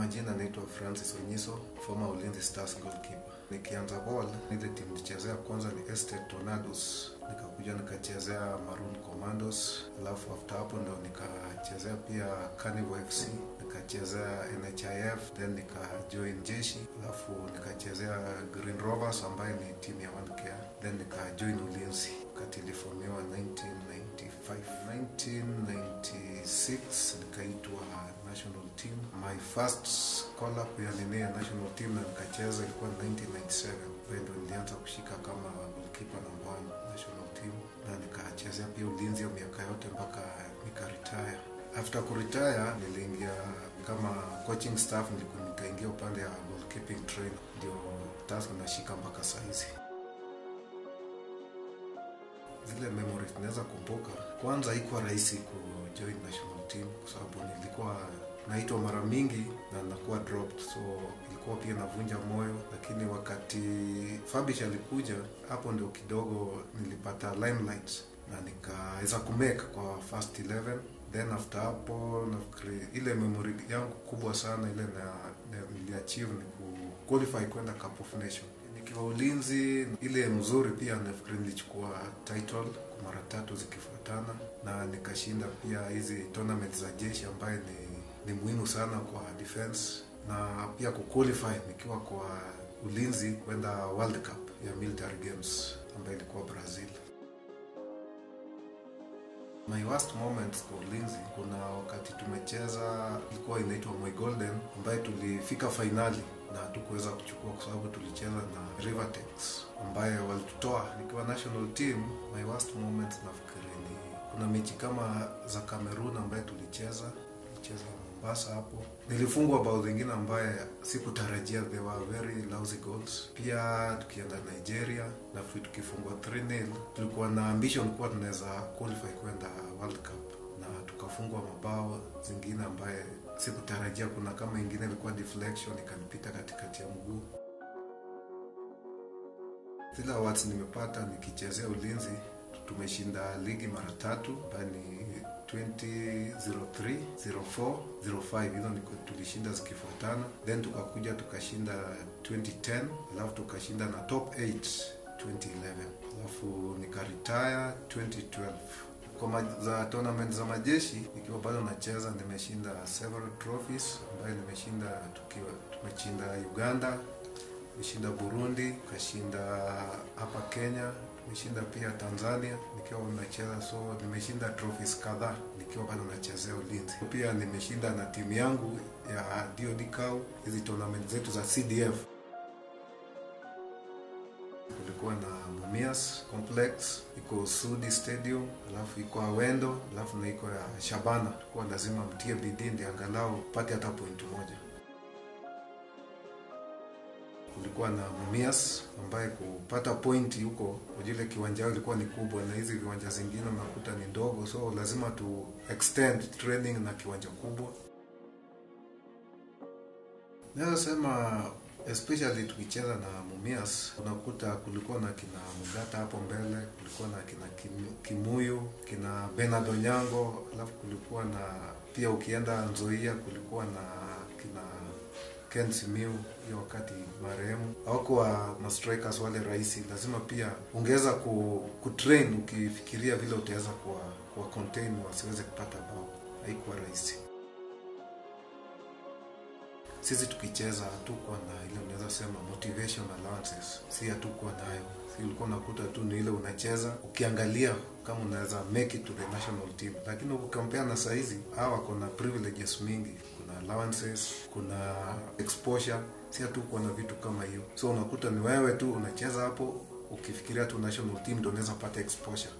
majina naitwa Francis Onyiso, former Ulinzi Stars goalkeeper. Nikianza ball, ile timu nilichezea kwanza ni Estate Tornadoes, nikakuja nikachezea Maroon Commandos, alafu after hapo ndo nikachezea pia Carnival FC, nikachezea NHIF, then nikajoin jeshi, alafu nikachezea Green Rovers ambayo ni timu ya 1K, then nikajoin Ulinzi wakati ilifomiwa 1995. 1996 nikaitwa national team. My first call up ya nini ya national team na nikacheza ilikuwa 1997. Hapo ndo nilianza kushika kama goalkeeper number one national team, na nikachezea pia Ulinzi ya miaka yote mpaka nikaretire. After kuretire niliingia kama coaching staff, nilikuwa nikaingia upande ya goalkeeping trainer, ndio task nashika mpaka saizi zile memories naweza kumbuka. Kwanza haikuwa rahisi kujoin national team kwa sababu nilikuwa naitwa mara mingi na nakuwa dropped, so ilikuwa pia navunja moyo, lakini wakati Fabish alikuja hapo ndio kidogo nilipata limelight na nikaweza kumake kwa first 11 then after hapo nafikiri ile memory yangu kubwa sana ile na, na niliachieve ni ku qualify kwenda Cup of Nation nikiwa Ulinzi. Ile mzuri pia nafikiri nilichukua title kwa mara tatu zikifuatana, na nikashinda pia hizi tournament za jeshi ambaye ni, ni muhimu sana kwa defense na pia kuqualify nikiwa kwa Ulinzi kwenda World Cup ya military games ambayo ilikuwa Brazil. My worst moments kwa Ulinzi, kuna wakati tumecheza ilikuwa inaitwa Moi Golden ambaye tulifika fainali na hatukuweza kuchukua kwa sababu tulicheza na Rivertex ambaye walitutoa nikiwa national team. My worst moments nafikiri ni kuna mechi kama za Cameroon ambaye tulicheza tulicheza Mombasa hapo, nilifungwa bao zingine ambaye sikutarajia, they were very lousy goals. Pia tukienda Nigeria nafikiri tukifungwa 3-0 tulikuwa na ambition kuwa tunaweza qualify kwenda World Cup na tukafungwa mabao zingine ambaye sikutarajia. Kuna kama ingine ilikuwa deflection ikanipita katikati ya mguu. Zile awards nimepata nikichezea Ulinzi, tumeshinda ligi mara tatu ambayo ni 2003, 04, 05 hizo ni tulishinda zikifuatana, then tukakuja tukashinda 2010, alafu tukashinda na top 8 2011, alafu nikaretire 2012 kwa za tournament za majeshi nikiwa bado nacheza, nimeshinda several trophies ambayo nimeshinda tukiwa tumeshinda Uganda, nimeshinda Burundi, kashinda hapa Kenya, nimeshinda pia Tanzania nikiwa nacheza, so nimeshinda trophies kadhaa nikiwa bado nachezea Ulinzi. Pia nimeshinda na timu yangu ya DOD CAU hizi tournament zetu za CDF kulikuwa na Mumias Complex, iko Sudi Stadium, alafu iko Awendo, alafu na iko ya Shabana. Kwa lazima mtie bidii ndio angalau pate hata point moja. Kulikuwa na Mumias ambaye kupata point huko, ujile kiwanja yao ilikuwa ni kubwa, na hizi viwanja zingine unakuta ni ndogo, so lazima tu extend training na kiwanja kubwa. Naweza sema especially tukicheza na Mumias unakuta kulikuwa na kina Mugata hapo mbele, kulikuwa na kina Kimuyu, kina Bernard Onyango, alafu kulikuwa na pia ukienda Nzoia kulikuwa na kina Ken Simiu hiyo wakati marehemu. Hawakuwa ma strikers wale rahisi, lazima pia ungeweza ku, kutrain ukifikiria vile utaweza kuwa, kuwa contain wasiweze kupata bao, haikuwa rahisi sisi tukicheza hatukuwa na ile unaweza sema motivation allowances, si hatukuwa nayo. Si ulikuwa unakuta tu ni ile unacheza ukiangalia kama unaweza make it to the national team, lakini ukikompare na saizi hawa wako na privileges mingi, kuna allowances, kuna exposure. Si hatukuwa na vitu kama hiyo, so unakuta ni wewe tu unacheza hapo, ukifikiria tu national team ndio unaweza pata exposure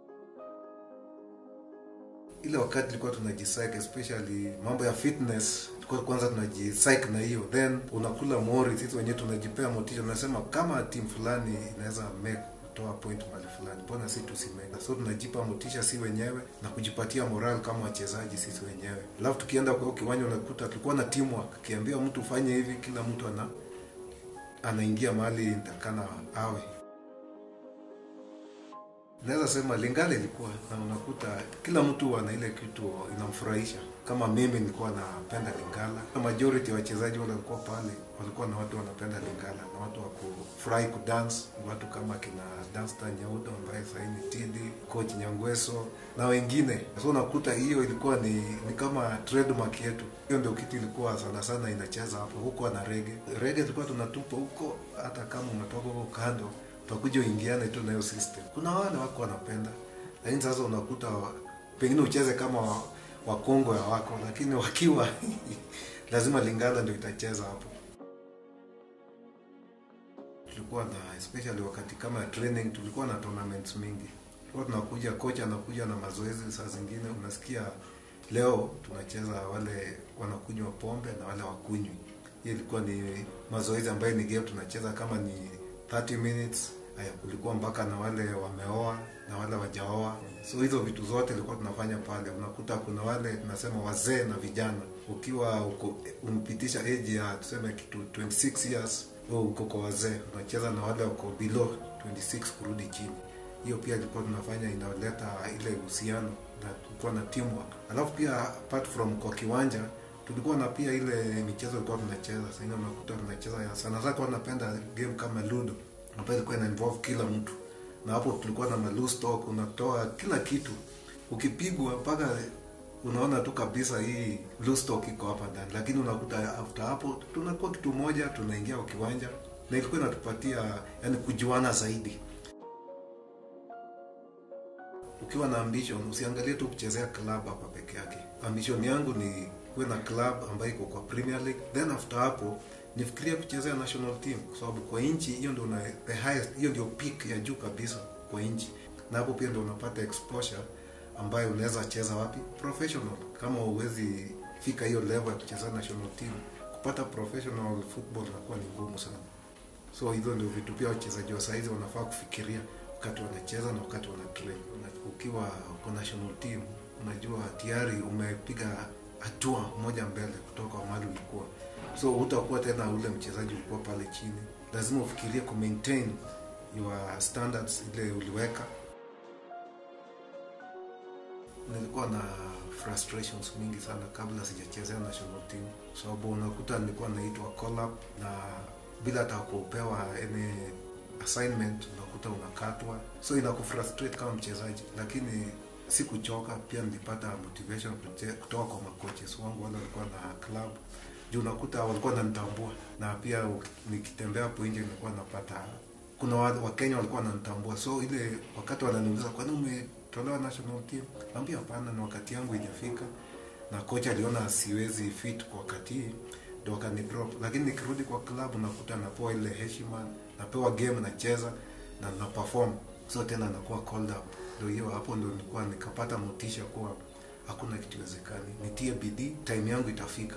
ile wakati tulikuwa tunajisike especially mambo ya fitness, tulikuwa kwanza tunajisike na hiyo, then unakula mori. Sisi wenyewe tunajipea motisha, tunasema kama timu fulani inaweza make kutoa point mali fulani, mbona si tusimeka? So tunajipa motisha si wenyewe na kujipatia moral kama wachezaji sisi wenyewe. Alafu tukienda kwa kiwanja unakuta tulikuwa na teamwork, kiambia mtu ufanye hivi, kila mtu ana anaingia mahali nitakana awe naweza sema Lingala ilikuwa na unakuta kila mtu ana ile kitu inamfurahisha. Kama mimi nilikuwa napenda Lingala, majority ya wachezaji wale walikuwa pale walikuwa na watu wanapenda Lingala na watu wa kufurahi kudance, watu kama kina Danstan Nyaudo ambaye sasa ni Tidi, coach Nyangweso na wengine. So unakuta hiyo ilikuwa ni, ni kama trademark yetu. Hiyo ndio kitu ilikuwa sana sana inacheza hapo. Huko na rege rege tulikuwa tunatupa huko, hata kama umetoka huko kando utakuja uingiane tu na hiyo system. Kuna wale wako wanapenda, lakini sasa unakuta pengine ucheze kama wakongo ya wako, lakini wakiwa lazima Lingala ndio itacheza hapo. Tulikuwa na especially wakati kama ya training, tulikuwa na tournaments mingi. Tulikuwa tunakuja, kocha anakuja na mazoezi, saa zingine unasikia leo tunacheza wale wanakunywa pombe na wale wakunywi. Hiyo ilikuwa ni mazoezi ambayo ni game tunacheza kama ni 30 minutes haya kulikuwa mpaka na wale wameoa na wale wajaoa so hizo vitu zote ilikuwa tunafanya pale unakuta kuna wale tunasema wazee na vijana ukiwa uko umpitisha age ya tuseme kitu 26 years wewe uko kwa wazee unacheza na wale wako below 26 kurudi chini hiyo pia ilikuwa tunafanya inaleta ile uhusiano na tulikuwa na teamwork alafu pia apart from kwa kiwanja tulikuwa na pia ile michezo ilikuwa tunacheza sasa unakuta tunacheza ya sana sana kwa napenda game kama ludo ambayo ilikuwa ina involve kila mtu na hapo tulikuwa na loose talk unatoa kila kitu ukipigwa mpaka unaona tu kabisa hii loose talk iko hapa ndani lakini unakuta after hapo tunakuwa kitu moja tunaingia kwa kiwanja na ilikuwa inatupatia yani kujuana zaidi ukiwa na ambition usiangalie tu kuchezea club hapa peke yake ambition yangu ni kuwe na club ambayo iko kwa Premier League then after hapo nifikiria kuchezea national team kwa sababu kwa nchi hiyo ndio una the highest hiyo ndio peak ya juu kabisa kwa nchi na hapo pia ndio unapata exposure ambayo unaweza cheza wapi professional kama uwezi fika hiyo level ya kuchezea national team kupata professional football inakuwa ni ngumu sana so hizo ndio vitu pia wachezaji wa saizi wanafaa kufikiria wakati wanacheza na wakati wana train ukiwa uko national team unajua tayari umepiga hatua moja mbele kutoka mahali ulikuwa so hutakuwa tena ule mchezaji ulikuwa pale chini lazima ufikirie ku maintain your standards ile uliweka nilikuwa na frustrations mingi sana kabla sijachezea national team sababu so, unakuta nilikuwa naitwa call up na bila hata kupewa any assignment unakuta unakatwa so inakufrustrate kama mchezaji lakini sikuchoka pia nilipata motivation kutoka kwa makoches wangu wale walikuwa na club juu unakuta walikuwa wananitambua na pia nikitembea hapo nje nilikuwa napata kuna wakenya walikuwa wananitambua so ile wakati wananiuliza kwani umetolewa national team naambia hapana na wakati yangu ijafika na kocha aliona siwezi fit kwa wakati hii ndo wakanidrop lakini nikirudi kwa club nakuta napewa ile heshima napewa game nacheza na na perform so tena nakuwa called up ndo hiyo hapo ndo nilikuwa nikapata motisha kuwa hakuna kitu wezekani nitie bidii time yangu itafika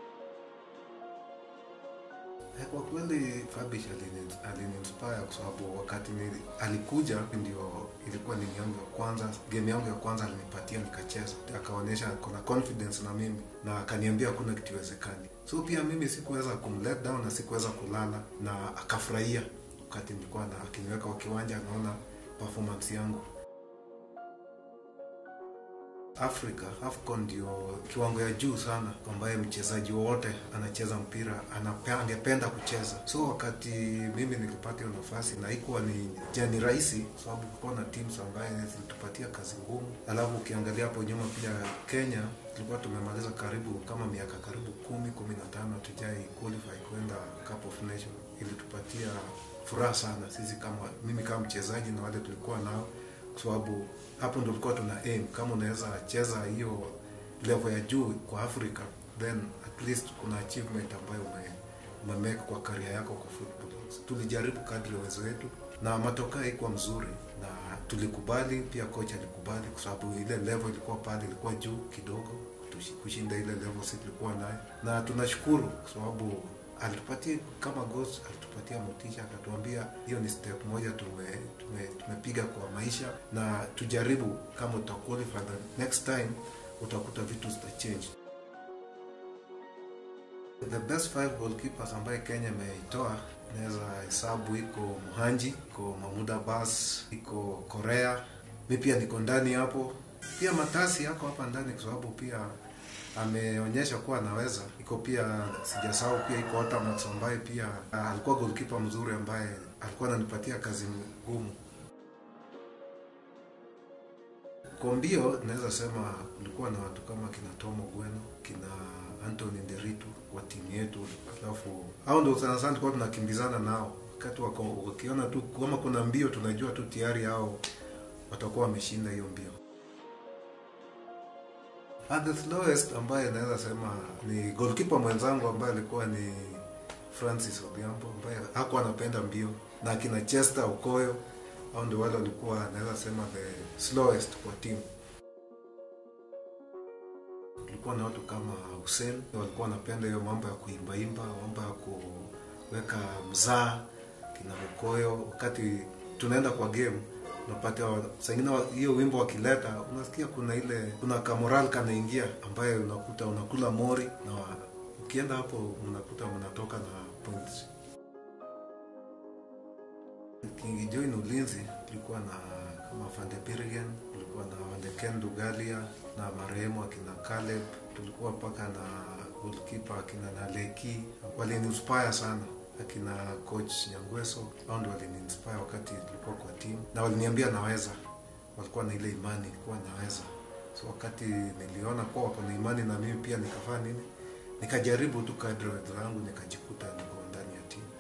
kwa kweli Fabish aliniinspire kwa sababu wakati ni, alikuja ndio ilikuwa ni yangu ya kwanza game yangu ya kwanza alinipatia nikacheza akaonyesha kuna confidence na mimi na akaniambia hakuna kitu iwezekani so pia mimi sikuweza kumlet down na sikuweza kulala na akafurahia wakati nilikuwa na akiniweka kwa kiwanja anaona performance yangu Afrika AFCON ndio kiwango ya juu sana ambaye mchezaji wowote anacheza mpira angependa kucheza. So wakati mimi nilipata hiyo nafasi, na ikuwa ni jani rahisi, sababu kulikuwa na teams ambaye zilitupatia kazi ngumu. Alafu ukiangalia hapo nyuma pia Kenya tulikuwa tumemaliza karibu kama miaka karibu kumi kumi na tano hatujai qualify kwenda Cup of Nation. Ilitupatia furaha sana sisi kama mimi kama mchezaji na wale tulikuwa nao kwa sababu hapo ndo tulikuwa tuna aim kama unaweza cheza hiyo level ya juu kwa Afrika then at least kuna achievement ambayo ume, umemake kwa career yako kwa football. Tulijaribu kadri ya uwezo wetu na matokeo haikuwa mzuri, na tulikubali pia, kocha alikubali kwa sababu ile level ilikuwa pale, ilikuwa juu kidogo kushinda ile level sisi tulikuwa nayo, na tunashukuru kwa sababu alitupatia kama ghost, alitupatia motisha, akatuambia hiyo ni step moja tume tumepiga tume kwa maisha, na tujaribu kama uta qualify the next time utakuta vitu zita change. The best five goalkeepers ambaye Kenya imeitoa naweza hesabu iko Mhanji, iko Mahmud Abbas, iko Korea. Mi pia niko ndani hapo, pia Matasi yako hapa ndani kwa sababu pia ameonyesha kuwa anaweza. Iko pia sijasahau, pia iko Otamax ambaye pia ah, alikuwa goalkeeper mzuri ambaye alikuwa ananipatia kazi ngumu. Kwa mbio naweza sema kulikuwa na watu kama kina Tomo Gweno, kina Anthony Nderitu wa timu yetu, alafu hao ndio sana sana tulikuwa tunakimbizana nao wakati wako- wakiona tu kama kuna mbio, tunajua tu tayari hao watakuwa wameshinda hiyo mbio. At the slowest ambaye naweza sema ni goalkeeper mwenzangu ambaye alikuwa ni Francis Odhiambo ambaye hakuwa anapenda mbio na akina Chester Okoyo au ndio wale walikuwa naweza sema the slowest kwa timu. Kulikuwa na watu kama Hussein walikuwa wanapenda hiyo mambo ya kuimbaimba, mambo ya kuweka mzaa kina Okoyo. Wakati tunaenda kwa game unapata wa- saa ingine wa- hiyo wimbo wakileta, unasikia kuna ile kuna kamoral kanaingia ambaye unakuta unakula mori na wa- ukienda hapo mnakuta mnatoka na points. Kingijoin ulinzi kulikuwa na kama Van de Birgen, kulikuwa na Van de Ken Dugalia na marehemu akina Caleb, tulikuwa mpaka na goalkeeper akina Naleki, waliniinspire sana akina coach Nyangweso, hao ndio waliniinspire wakati tulikuwa kwa timu na waliniambia naweza, walikuwa na ile imani kuwa naweza. So wakati niliona kuwa wako na imani na mimi pia nikafanya nini, nikajaribu tu kadri zangu, nikajikuta niko ndani ya timu.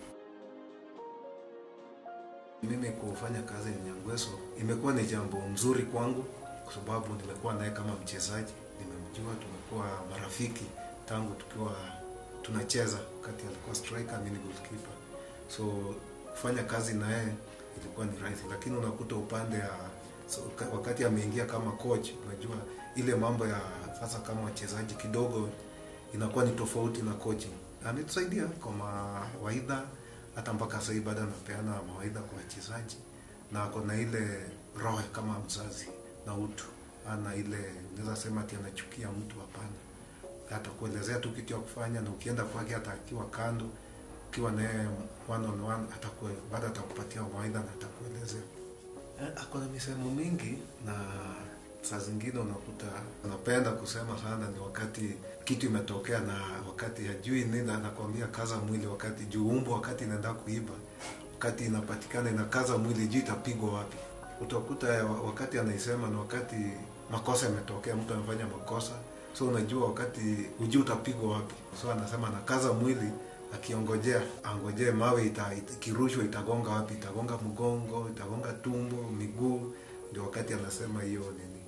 Mimi kufanya kazi na Nyangweso imekuwa ni jambo mzuri kwangu, kwa sababu nimekuwa naye kama mchezaji, nimemjua, tumekuwa marafiki tangu tukiwa tunacheza, wakati alikuwa striker, mimi ni goalkeeper. So kufanya kazi na yeye ilikuwa ni rahisi, lakini unakuta upande ya so, ka- wakati ameingia kama coach, unajua ile mambo ya sasa kama wachezaji kidogo inakuwa ni tofauti na coaching. Ametusaidia kwa mawaidha hata mpaka sasa hivi bado anapeana mawaidha kwa wachezaji na ako na ile roho kama mzazi na utu, ana ile naweza sema ati anachukia mtu, hapana. Atakuelezea tu kitu ya kufanya, na ukienda kwake, hata akiwa kando, ukiwa naye one on one, atakuwa bado atakupatia mawaidha na atakuelezea. Eh, Ako na misemo mingi na saa zingine unakuta anapenda kusema sana ni wakati kitu imetokea na wakati hajui nini, anakwambia kaza mwili, wakati juu umbo, wakati inaenda kuiba, wakati inapatikana inakaza mwili, juu itapigwa wapi. Utakuta ya- wakati anaisema na wakati makosa yametokea, mtu amefanya makosa, so unajua wakati hujui utapigwa wapi, so anasema anakaza mwili akiongojea angojee mawe ita, ita, ikirushwa itagonga wapi, itagonga mgongo, itagonga tumbo, miguu. Ndio wakati anasema hiyo nini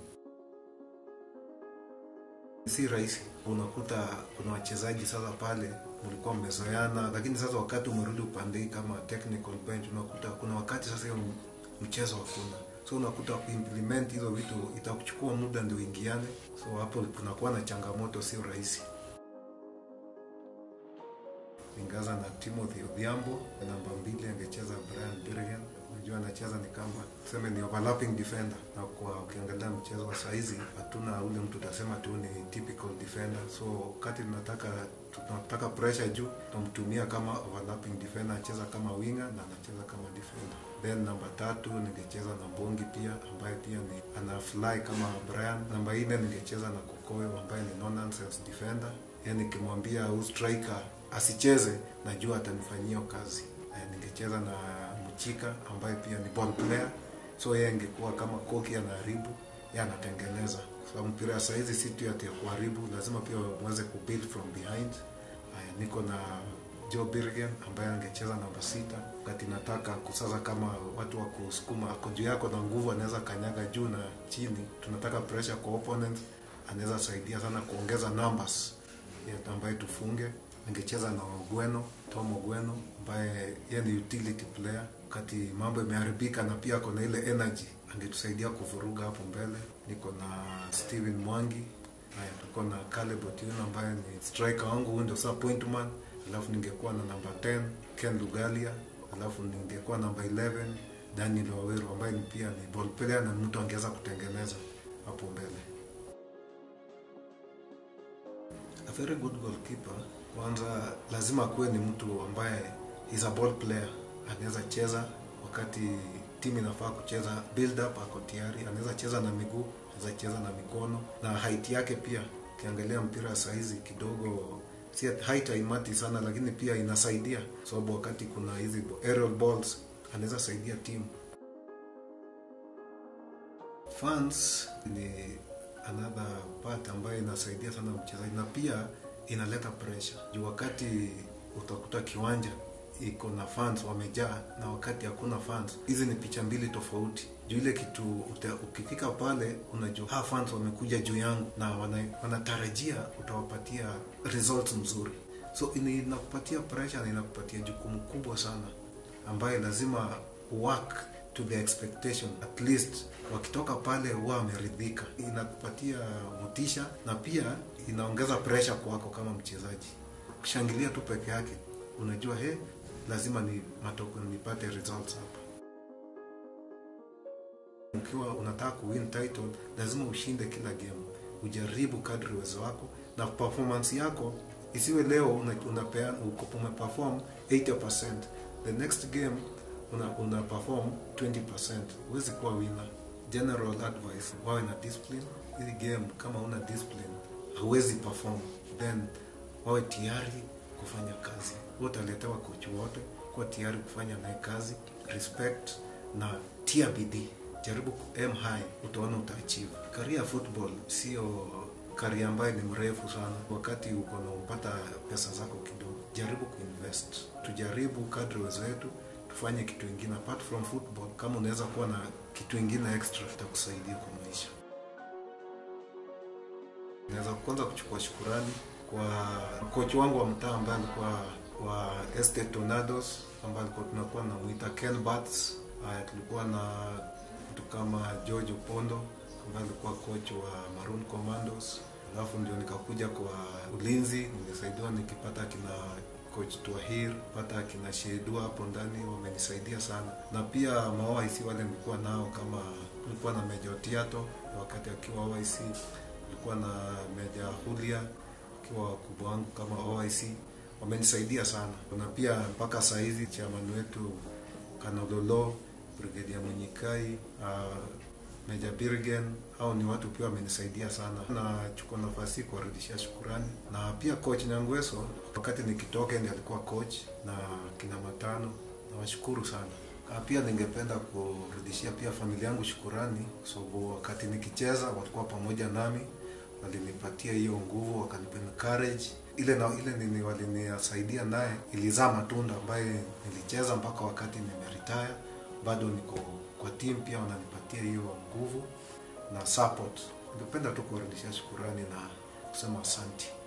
si rahisi. Unakuta kuna wachezaji sasa pale mlikuwa mmezoeana, lakini sasa wakati umerudi upande hii kama technical bench, unakuta kuna wakati sasa hiyo mchezo hakuna, so unakuta kuimplement hizo vitu itakuchukua muda ndio ingiane, so hapo kunakuwa na changamoto, sio rahisi. Ingaza na Timothy Odhiambo, namba mbili angecheza Brian Birgen. Unajua anacheza ni kama tuseme ni overlapping defender, na kwa ukiangalia mchezo wa saizi hatuna ule mtu utasema tu ni typical defender, so wakati tunataka tunataka pressure juu tunamtumia kama overlapping defender, anacheza kama winger na anacheza kama defender. Then namba tatu ningecheza na Mbongi pia ambaye pia ni ana fly kama Brian. Namba nne ningecheza na Kokoyo ambaye ni no nonsense defender, yani nikimwambia huyu striker asicheze najua atanifanyia hiyo kazi. Eh, ningecheza na Mchika ambaye pia ni ball player, so yeye angekuwa kama koki anaharibu, yeye anatengeneza, kwa sababu mpira ya saizi si tu ati ya kuharibu, lazima pia uweze kubuild from behind. Haya, niko na Joe Birgen ambaye angecheza namba sita, wakati nataka kusaza kama watu wa kusukuma, ako juu yako na nguvu, anaweza kanyaga juu na chini, tunataka pressure kwa opponent, anaweza saidia sana kuongeza numbers ya ambaye tufunge angecheza na Ogweno Tom Ogweno ambaye yeye ni utility player, wakati mambo imeharibika na pia ako na ile energy, angetusaidia kuvuruga hapo mbele. Niko na Steven Mwangi, haya tuko na Caleb Otieno ambaye ni striker wangu, huyu ndio sasa point man, alafu ningekuwa na namba 10 Ken Lugalia, alafu ningekuwa namba 11 Daniel Waweru ambaye ni pia ni ball player na mtu angeweza kutengeneza hapo mbele. A very good goalkeeper kwanza lazima akuwe ni mtu ambaye is a ball player anaweza cheza wakati timu inafaa kucheza build up ako tayari anaweza cheza na miguu anaweza cheza na mikono na height yake pia ukiangalia mpira saizi kidogo si height haimati sana lakini pia inasaidia sababu wakati kuna hizi aerial balls anaweza saidia timu fans ni another part ambayo inasaidia sana mchezaji na pia inaleta pressure juu wakati utakuta kiwanja iko na fans wamejaa na wakati hakuna fans hizi ni picha mbili tofauti juu ile kitu uta, ukifika pale unajua ha fans wamekuja juu yangu na wana, wanatarajia utawapatia results mzuri so inakupatia pressure na inakupatia jukumu kubwa sana ambayo lazima work to the expectation at least wakitoka pale huwa wameridhika inakupatia motisha na pia inaongeza pressure kwako kama mchezaji kushangilia tu peke yake unajua he lazima ni matoko nipate results hapa ukiwa unataka kuwin title lazima ushinde kila game ujaribu kadri uwezo wako na performance yako isiwe leo unapea uko umeperform 80% the next game una, una perform 20% huwezi kuwa winner general advice wawe na discipline hili game kama una discipline hauwezi perform then wawe tayari kufanya kazi utaletewa kochi wote kuwa tayari kufanya naye kazi respect na tia bidii jaribu aim high utaona utaachieve career football sio karia ambayo ni mrefu sana wakati uko na upata pesa zako kidogo jaribu kuinvest tujaribu kadri uwezo wetu tufanye kitu ingine apart from football kama unaweza kuwa na kitu ingine extra itakusaidia kwa maisha naweza kwanza kuchukua shukurani kwa kochi wangu wa mtaa ambaye alikuwa wa Estate Tornadoes ambaye alikuwa tunakuwa namwita Ken Bats. Uh, tulikuwa na mtu kama George Opondo ambaye alikuwa coach wa Maroon Commandos. Alafu ndio nikakuja kwa ulinzi, nilisaidiwa nikipata kina coach Twahir, pata kina Shedua hapo ndani, wamenisaidia sana, na pia maOIC wale nilikuwa nao, kama kulikuwa na Meja Otiato wakati akiwa OIC, kulikuwa na Meja Hulia akiwa wakubwa wangu kama OIC wamenisaidia sana na pia mpaka saa hizi chairman wetu Kanololo, Brigedia Munyikai, uh, Meja Birgen au ni watu pia wamenisaidia sana. Nachukua nafasi kuwarudishia shukurani, na pia coach Nyangweso wakati nikitoka ndiye alikuwa coach na kina Matano, nawashukuru sana. Pia ningependa kurudishia pia familia yangu shukurani, kwa sababu wakati nikicheza walikuwa pamoja nami, walinipatia hiyo nguvu, wakanipa courage ile na ile nini walinisaidia naye ilizaa matunda ambaye nilicheza mpaka wakati nimeretire, bado niko kwa team, pia wananipatia hiyo nguvu na support. Ningependa tu kuwarudishia shukurani na kusema asante.